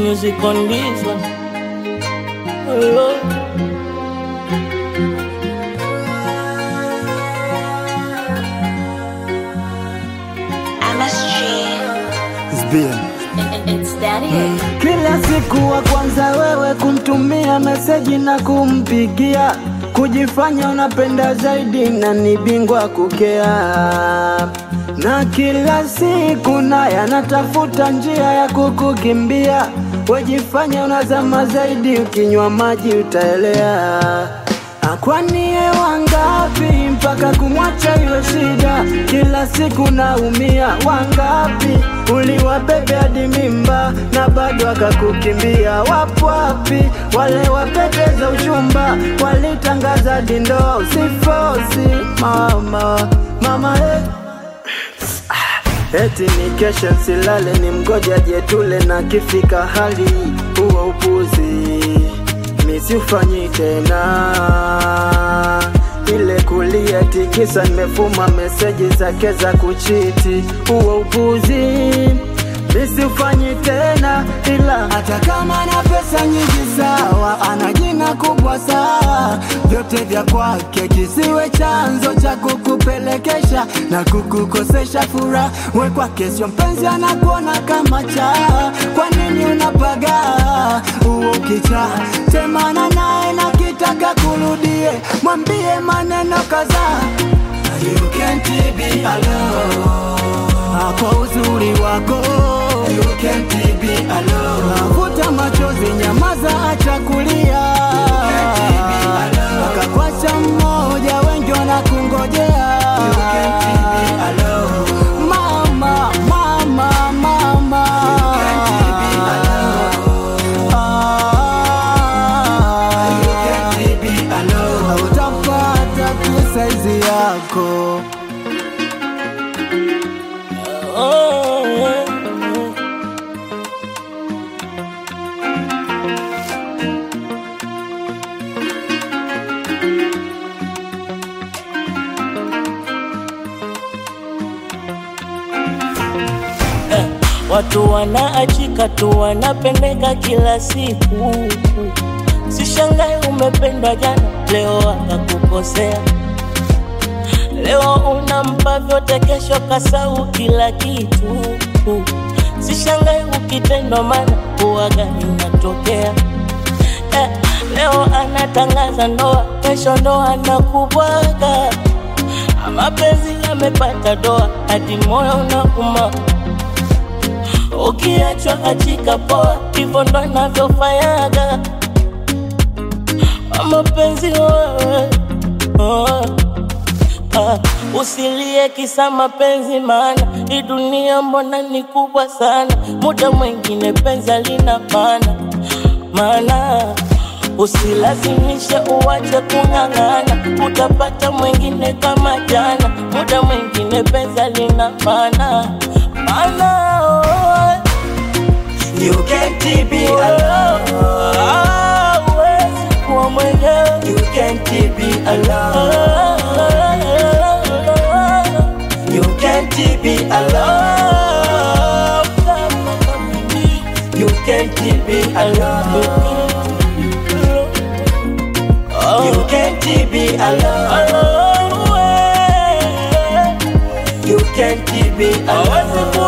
music on this one. Oh, It's daddy. Kila siku wa kwanza wewe kumtumia meseji na kumpigia, kujifanya unapenda zaidi na ni bingwa kukea, na kila siku naye anatafuta njia ya kukukimbia. Wejifanya unazama zaidi, ukinywa maji utaelea. Kwani ye wangapi mpaka kumwacha iwe shida? Kila siku naumia, wangapi uliwabebe hadi mimba na bado akakukimbia? Wapo wapi wale wapeteza uchumba walitangaza hadi ndoa? Usifosi mama, mama eh. Eti ni kesha nsilale, ni mgoja jetule na kifika hali huo upuzi misiufanyi tena ile kulia tikisa, nimefuma meseji zake za kuchiti, huo upuzi misiufanyi tena, ila hata kama na pesa nyingi sawa, ana jina kubwa sawa, vyote vya kwake kisiwe chanzo cha kukupelekesha na kukukosesha furaha. We kwake sio mpenzi, anakuona kama chaa. Kwa nini unapaga huo kichaa? Temana naye na kitaka kurudie, mwambie maneno kadhaa. You can't be alone kwa uzuri wako You can't be alone. Vuta machozi, nyamaza, acha kulia. Akakwacha mmoja, wengi wanakungojea. Mama, mama, mama. Ah, utapata tu saizi yako oh, oh. Eh, Watu wanaachika tu wanapendeka kila siku. Sishangae umependwa jana, leo akakukosea. Leo unampa vyote, kesho kasau kila kitu. Sishangae ukitendwa, mana huwaga inatokea. Eh, leo anatangaza ndoa, kesho ndo anakubwaga. Mapenzi yamepata doa, hadi moyo unauma. Ukiachwa achika poa, hivyo ndo anavyofanyaga mapenzi wewe. Oh. Ah, usilie kisa mapenzi, maana hii dunia mbona ni kubwa sana. Muda mwingine penzi lina maana maana usilazimishe uwache kung'ang'ana, utapata mwingine kama jana. Muda mwingine penzi lina maana maana oh. You can't be alone. Ah, huwezi kuwa mwenyewe You can't be alone. You can't be alone. You can't be alone. You can't be alone. You can't be alone.